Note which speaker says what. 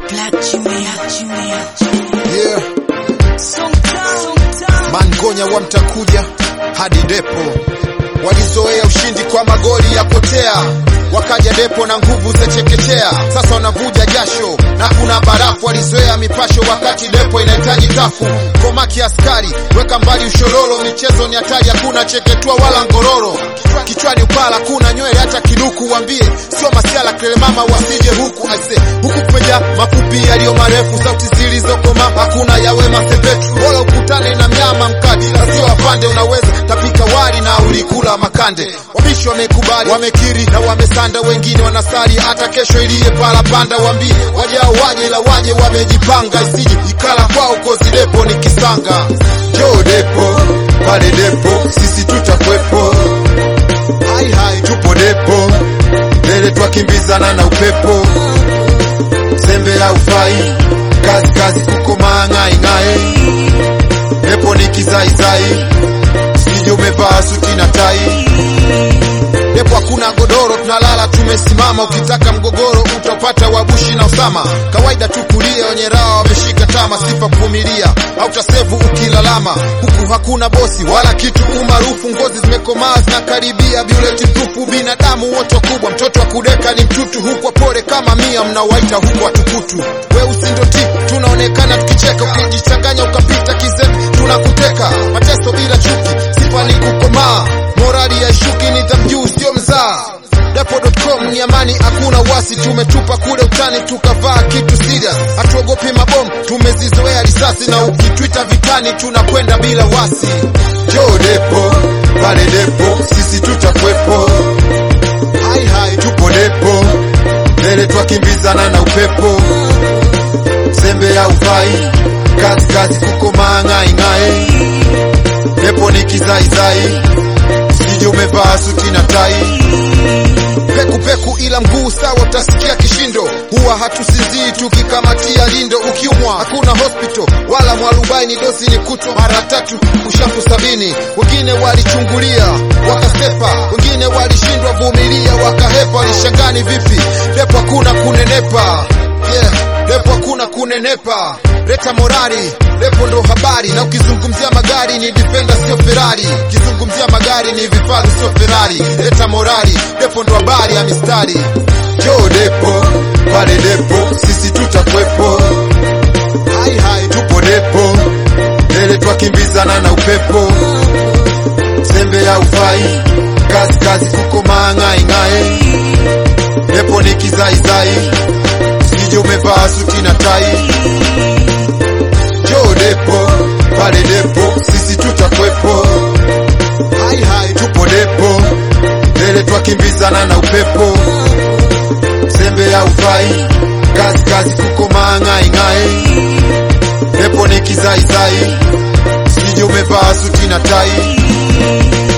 Speaker 1: Yeah. Mangonya wa mtakuja hadi depo, walizoea ushindi kwa magoli ya potea, wakaja depo na nguvu za chekechea, sasa wanavuja jasho na kuna barafu. Walizoea mipasho wakati depo inahitaji tafu. Komaki askari, weka mbali ushororo, michezo ni hatari, hakuna cheketua wala ngororo, kichwani upala, kuna nywele hata kiduku. Wambie sio masiala kelemama, wasije huku aise, huku kumeja mafupi yaliyo marefu, sauti zilizokoma hakuna yawe masepetu, bora ukutane na mnyama mkali, sio afande. Unaweza tapika wali na ulikula makande. Wabishi wamekubali, wamekiri na wamesanda, wengine wanasali hata kesho iliye pala panda. Wambie wajao waje, ila waje wamejipanga, isije ikala kwao kozi depo ni kisanga. Jo depo pale depo, sisi tutakwepo hai hai, tupo depo mbele, twakimbizana na upepo, sembe haufai, kazi kazi kukomaa ng'ai ng'ai, depo ni kizaizai, sije umevaa suti na tai depo hakuna godoro, tunalala tumesimama. Ukitaka mgogoro utapata wabushi na Usama. Kawaida tu kulia, wenye raha wameshika tama, sifa kuvumilia au tasevu ukilalama. Huku hakuna bosi wala kitu umaarufu, ngozi zimekomaa zinakaribia buleti tupu. Binadamu wote wakubwa, mtoto wa kudeka ni mtutu, huku wapore kama mia mnawaita huku watukutu. Weusi ndo ti tunaonekana tukicheka, ukijichanganya ukapita kizembe tunakuteka. Mateso bila chuki, sifa ni kukomaa, morali ya shuki ni tamjuu sio mzaa. Depo.com ni amani, hakuna wasi, tumetupa kule utani tukavaa kitu serious, hatuogopi mabomu, tumezizoea risasi na ukitwita vitani tunakwenda bila wasi. Jo depo pale depo, sisi tutakwepo, hai hai, tupo depo mbele, twakimbizana na upepo, sembe haufai, kazi kazi kukomaa ng'ai ng'ai, depo ni kizaizai, sije umevaa suti na tai peku peku ila mguu sawa, utasikia kishindo. Huwa hatusinzii tukikamatia lindo. Ukiumwa hakuna hospital wala mwarubaini, dosi ni kutwa mara tatu ushafu sabini. Wengine walichungulia wakasepa, wengine walishindwa vumilia wakahepa. Walishangani vipi depo hakuna kunenepa? Yeah, depo hakuna kunenepa. Leta morali, depo ndo habari. Na ukizungumzia magari ni Defender sio Ferrari, ukizungumzia magari ni vifaru sio Ferrari. Leta morali, depo ndo habari ya mistari. Jo depo pale depo, sisi tutakwepo, hai hai, tupo depo mbele, twakimbizana na upepo, sembe haufai, kazi kazi kukomaa ng'ai ng'ai, depo ni kizaizai, sije umevaa suti na tai Jo depo pale depo, sisi tutakwepo, hai hai, tupo depo mbele, twakimbizana na upepo, sembe haufai, kazi kazi kukomaa ng'ai ng'ai, depo ni kizaizai, sije umevaa suti na tai